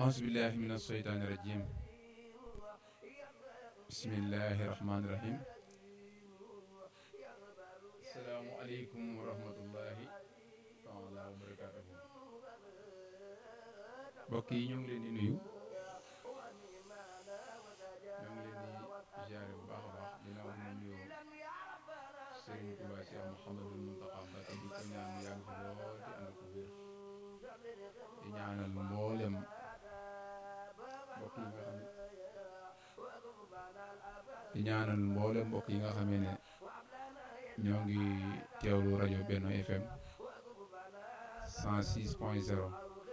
أعوذ بالله من الشيطان الرجيم بسم الله الرحمن الرحيم السلام عليكم ورحمة الله تعالى وبركاته mbokk yi ñu ngi leen di nuyu ñu ngi leen di ziare bu baax a baax ginnaaw ñu nuyu Serigne Touba Cheikh Mouhamadul Mountakha Mbacké di ko ñaan mu yàgg fi lool di ànd ko wér di ñaanal mboolem mbokk yi nga xam ne di ñaanal mboolem mbokk yi nga xamee ne ñoo ngi teewlu rajo Benno FM 106 point 0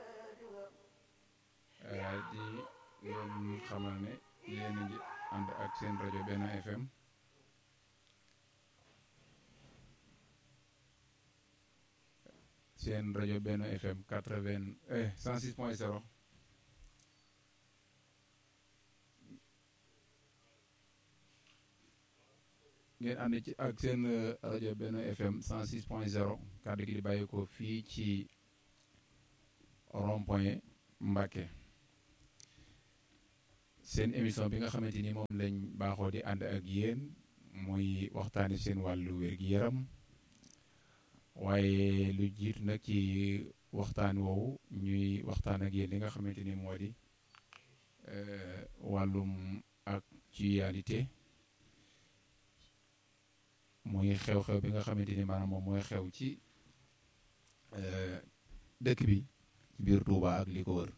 di leen xamal ne yéen a ngi ànd ak seen rajo Benno FM seen rajo Benno FM 80 eh 106 point 0 ngeen ànd ci ak seen rajo Benno FM 106 point 0 kàddu gi di bàyyi ko fii ci rond point Mbacké seen émission bi nga xamante ni moom lañ baaxoo di ànd ak yéen muy waxtaani seen wàllu wér-gi-yaram waaye lu jiitu nag ci waxtaan woowu ñuy waxtaan ak yéen li nga xamante ni moo di wàllum actualité muy xew-xew bi nga xamante ni maanaam moom mooy xew ci dëkk bi biir Touba ak li ko wër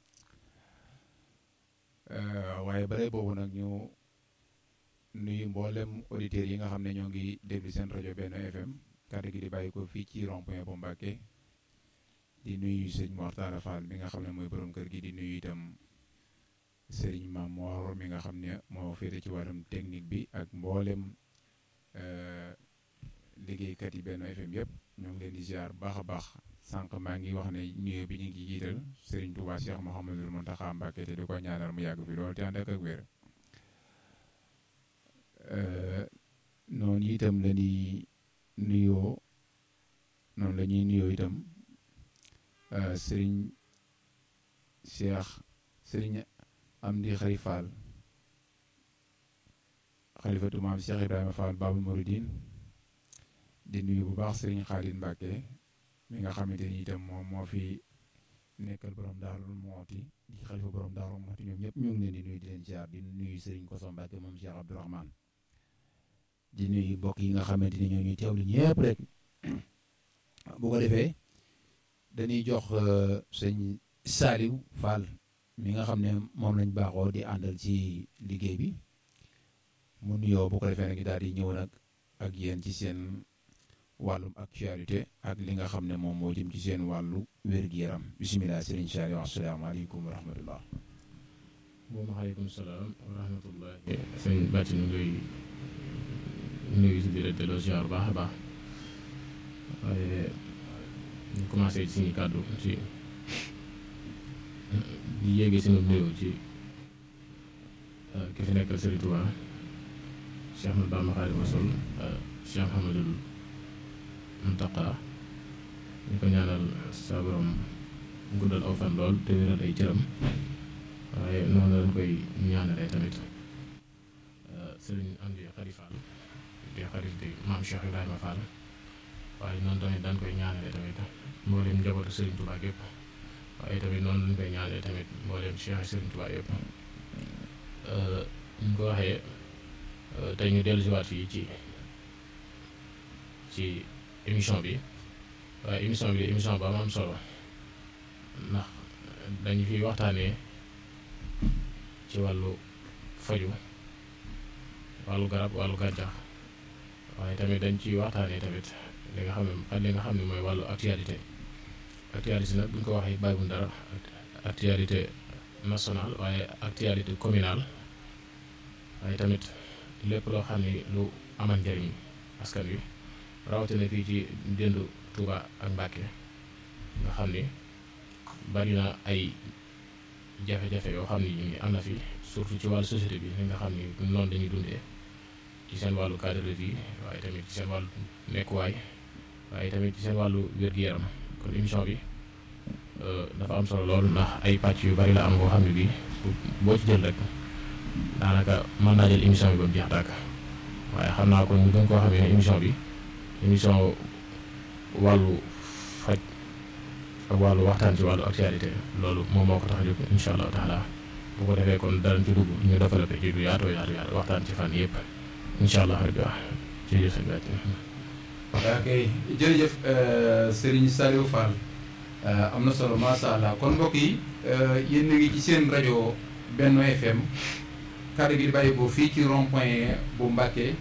waaye bare boobu nag ñu nuyu mboolem auditeurs yi nga xam ne ñoo ngi déglu seen rajo Benno FM kàddu gi di bàyyi ko fii ci rond point bu Mbacké di nuyu sëñ Mortala Fall mi nga xam ne mooy borom kër gi di nuyu itam sëriñ Mam Mor mi nga xam ne moo féete ci wàllum technique bi ak mboolem liggéeykat yi Benno FM yëpp ñoo ngi leen di ziar baax a baax sànq maa ngi wax ne nuyoo bi ñu ngi jiital sëriñ Touba Cheikh Mouhamadul Mountakha Mbacké te di ko ñaanal mu yàgg fi loolu te ànd ak ak wér noonu itam la ñuy nuyoo noonu la ñuy nuyoo itam sëriñ Cheikh sëriñ Amdi Xari Fall xalifatu maam Cheikh Ibrahima Fall Babul Mouridine di nuyu bu baax sëriñ Xaalid Mbacké mi nga xamante ni itam moom moo fi nekkal borom Daaru Mooti di xalifa borom Daaru Mooti ñoom ñëpp ñu ngi leen di nuyu di leen ziar di nuyu sëriñ Koso Mbacké moom Cheikh Abdourahmane di nuyu mbokk yi nga xamante ni ñoo ñuy teewlu ñëpp rek bu ko defee dañuy jox sëñ Saliou Fall mi nga xam ne moom lañ baaxoo di àndal ci liggéey bi mu nuyoo bu ko defee nag daal di ñëw nag ak yéen ci seen wàllum actualité ak li nga xam ne moom moo jëm ci seen wàllu wér-gu-yaram bisimilah sëriñ Saliou asalaamaaleykum wa rahmatullah waaleykum salaam wa rahmatullah sëñ bàcc ñu ngay nuyu si biir delloo ziar bu baax a baax waaye ñu commencé ci suñu kàddu ci di yéegee sunu nuyoo ci ki fi nekkal Sëriñ Tuubaa Cheikh Ahmadou Bamba Xaadimu Rasuul Cheikh Mouhamadoul Mountakha ñu ko ñaanal sa borom guddal aw fan lool te wéral ay cëram waaye noonu lañ koy ñaanalee tamit Sëriñ Amdi Xari Fall di xarit di maam Cheikh Ibrahima Fall waaye noonu tamit dañ koy ñaanalee tamit mboolem njabootu Serigne Touba yëpp waaye tamit noonu lañ koy ñaanalee tamit mboolem Cheikh Serigne Touba yëpp ñu ko waxee tey ñu dellu si waat fii ci ci émission bi waaye émission bi émission ba am solo ndax dañu fi waxtaanee ci wàllu faju wàllu garab wàllu gàncax waaye tamit dañ ciy waxtaanee tamit li nga xam ne li nga xam ne mooy wàllu actualité actualité nag bu ñu ko waxee bàyyiwul dara actualité nationale waaye actualité communale waaye tamit lépp loo xam ne lu amal njëriñ askan wi rawatina fii ci déndu Touba ak Mbacké nga xam ni bari na ay jafe-jafe yoo xam ni am na fi surtout ci wàllu société bi li nga xam ni noonu dañuy dundee ci seen wàllu cadre de vie waaye tamit ci seen wàllu nekkuwaay waaye tamit ci seen wàllu wér-gu-yaram kon émission bi dafa am solo lool ndax ay pàcc yu bari la am boo xam ne bii boo ci jël rek daanaka mën naa jël émission bi ba mu jeex tàkk waaye xam naa ko ñu gën koo xam ne émission bi émission wàllu faj ak wàllu waxtaan ci wàllu actualité loolu moom moo ko tax a jóg incha allah taala bu ko defee kon danañ ci dugg ñu développé ci du yaatoo yaatu yaatu waxtaan ci fan yëpp incha allah rabbi waaw jërëjëf sëñ Bàcc ok jërëjëf Serigne Saliou Fall am na solo macha allah kon mbokk yi yéen a ngi ci seen rajo Benno FM kàddu gi di bàyyi ko fii ci rond point bu Mbàkke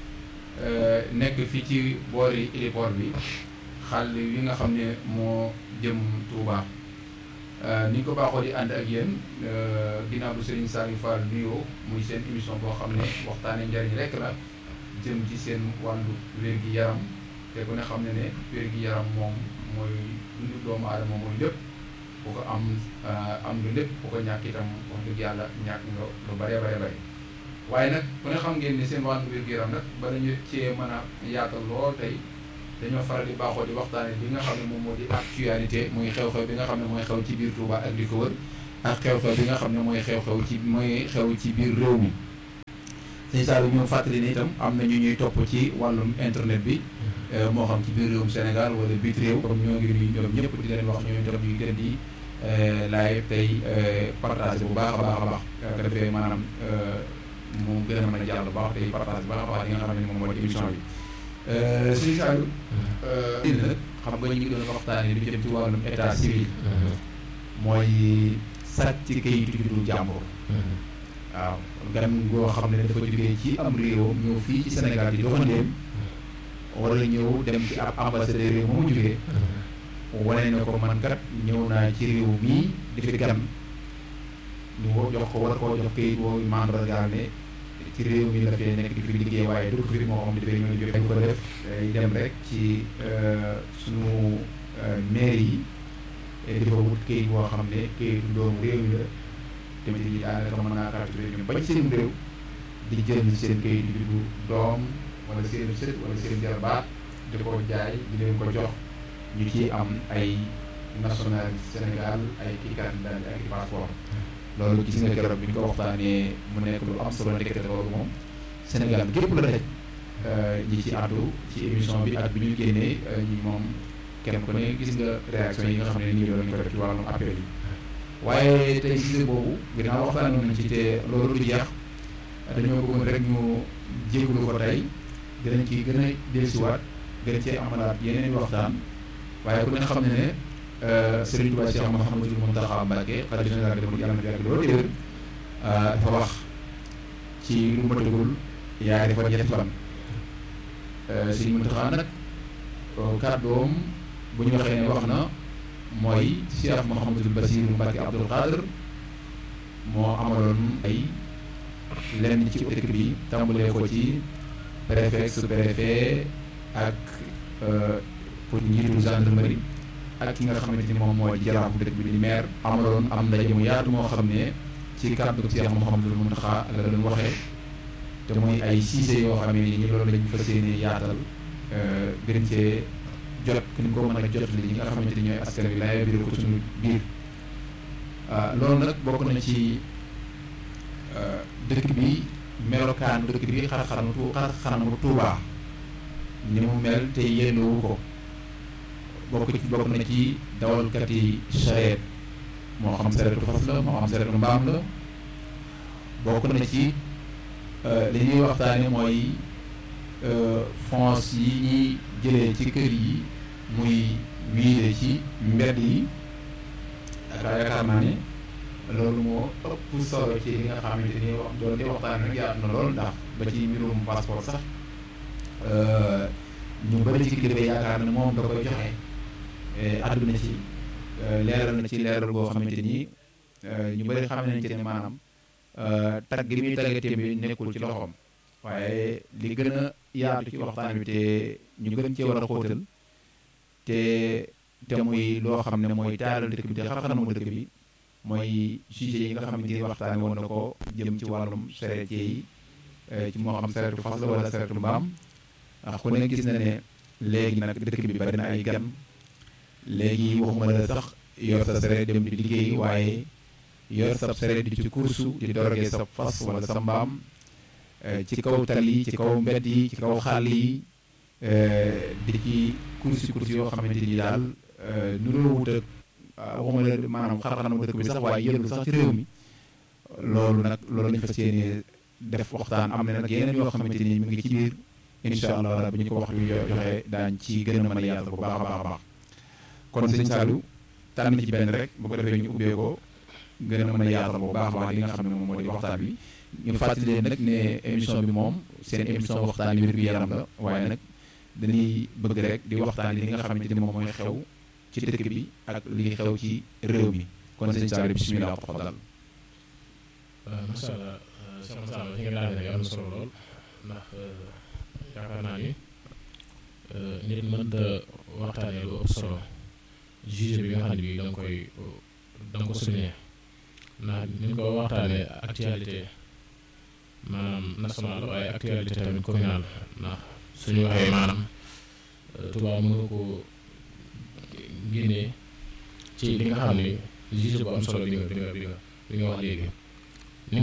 nekk fii ci boori héliport bi xàll wi nga xam ne moo jëm Touba ni ñu ko baaxoo di ànd ak yéen ginnaaw bu Serigne Saliou Fall nuyoo muy seen émission boo xam ne waxtaane njariñ rekk la jëm ci seen wàllu wér-gi-yaram te ku ne xam ne ne wér-gi-yaram moom mooy dundu doomu aadama mooy lépp bu ko am am nga lépp bu ko ñàkk itam wax dëgg yàlla ñàkk nga lu bare bare bare waaye nag ku ne xam ngeen ne seen wàllu wér-gi-yaram nag bala ñu cee mën a yaatal lool tey dañoo faral di baaxoo di waxtaane bi nga xam ne moom moo di actualité muy xew-xew bi nga xam ne mooy xew ci biir Touba ak di ko wër ak xew-xew bi nga xam ne mooy xew-xew ci mooy xew ci biir réew mi sëñ Saliou ñu fàttali ne itam am na ñu ñuy topp ci wàllum internet bi moo xam ci biir réewum Sénégal wala biit réew comme ñoo ngi nuyu ñoom ñëpp di leen wax ñoom itam ñuy gën di live tey partage bu baax a baax a baax ko defee maanaam mu gën a mën a jàll bu baax tey partage bu baax a baax li nga xam ne moom moo di émission bi sëñ Saliou dina nag xam nga ñu ngi doon waxtaanee lu jëm ci wàllum état civil mooy sàcc ci kayitu juddu jàmbur waaw gan goo xam ne dafa jógee ci am réewam ñëw fii ci Sénégal di doxandeem wala ñëw dem ci ab ambassadeur réew moomu jógee wane ne ko man kat ñëw naa ci réew mii di fi gan ñu jox ko war koo jox kayit woowu mandargaal ne ci réew mi la fee nekk di fi liggéey waaye dugg fi moo xam ne dafay ñëw jóge dañ ko def day dem rek ci sunu mairie yi di fa wut kayit boo xam ne kayitu doomu réew mi la tamit yi daanaka mën naa capturé ñu bañ seen réew di jël seen kayit di juddu doom wala seen sët wala seen jarbaat di ko jaay di leen ko jox ñu ci am ay national Sénégal ay kii candidat ak i passeport loolu gis nga keroog bi ñu ko waxtaanee mu nekk lu am solo ndekete loolu moom Sénégal gépp la daj ñi ci àddu ci émission bi ak bi ñu génnee ñi moom kenn ku ne gis nga réaction yi nga xam ne nii doon nañu ko def ci wàllum appel yi waaye tey gis boobu ginnaaw waxtaan nañ ci te loolu du jeex dañoo bëggoon rek ñu jégalu ko tey dinañ ci gën a dellusiwaat gën cee amalaat yeneen waxtaan waaye ku ne xam ne ne Serigne Touba Cheikh Mouhamadou Mountakha Mbacké xalifa général des mourides yàlla na fi yàgg loolu déwén dafa wax ci lu matagul yaari fan ñetti fan Serigne Mountakha nag kàddoom bu ñu waxee ne wax na mooy Cheikh Mouhamadou Bassirou Mbacké Abdoul Khadr moo amaloon ay lenn ci dëkk bi tàmbalee ko ci préfet sous-préfet ak pour njiitu gendarmerie ak ki nga xamante ni moom moo di jaraafu dëkk bi di maire amaloon am ndaje mu yaatu moo xam ne ci kàddu Cheikh Mouhamadou Mountakha la doon waxee te muy ay siise yoo xam ne ni loolu lañ fas yéene yaatal gën cee jot ku ñu ko mën a jot li ñi nga xamante ni ñooy askan wi laay biir ko suñu biir loolu nag bokk na ci dëkk bi melokaan dëkk bi xar-xaramu tu xar-xaramu Tuubaa ni mu mel te yéenoowu ko bokk ci bokk na ci dawalkat yi sareet moo xam sareetu fas la moo xam sareetu mbaam la bokk na ci li ñuy waxtaane mooy fonds yi ñuy jëlee ci kër yi muy wiide ci mbedd yi yaakaar yaakaar naa ne loolu moo ëpp solo ci li nga xamante ni wax doon di waxtaan rek yaatu na lool ndax ba ci mbirum passeport sax ñu bëri ci kilifa yaakaar ne moom da koy joxe àdduna ci leeral na ci leeral boo xamante ni ñu bëri xam nañ ci ne maanaam tag gi muy taggatee bi nekkul ci loxoom waaye li gën a yaatu ci waxtaan bi te ñu gën cee war a xóotal te te muy loo xam ne mooy taaral dëkk bi te xar-xaramu dëkk bi mooy sujet yi nga xamante ni waxtaan woon na ko jëm ci wàllum sareet yi ci moo xam sareetu fas la wala sareetu mbaam ndax ku ne gis na ne léegi nag dëkk bi bari na ay gan léegi waxuma la sax yor sa sareet dem di liggéey waaye yor sa sareet di ci kursu di dorogee sa fas wala sa mbaam ci kaw tali ci kaw mbedd yi ci kaw xàll yi di ci kursi kursi yoo xamante ni daal nuroo wut ak waxuma la maanaam xar-xanamu dëkk bi sax waaye yëngu sax ci réew mi loolu nag loolu lañ fas yéene def waxtaan am na nag yeneen yoo xamante ni mi ngi ci biir incha allah rabbi ñu ko wax yu joxe daañ ci gën a mën a yaatal bu baax a baax a baax kon sëñ Saliou tànn ci benn rek bu ko defee ñu ubbee ko gën a mën a yaatal bu baax a baax li nga xam ne moom moo di waxtaan bi ñu fàttali leen nag ne émission bi moom seen émission waxtaan wér gu yaram la waaye nag dañuy bëgg rek di waxtaan li nga xamante ni moom mooy xew ci dëkk bi ak li xew ci réew mi kon sëñ Saliou bisimilah tafaddal waaw macha allah soxna Sall fi nga daanee am na solo lool ndax yaakaar naa ni nit mënta waxtaanee lu ëpp solo juge bi nga xam ne bii da nga koy da nga ko souligner ndax ni ñu ko waxtaanee actualité maanaam nationale waaye actualité tamit communale ndax suñu waxee maanaam Touba mënu ko génnee ci li nga xam ne juge bu am solo bi nga bi nga bi nga bi nga wax léegi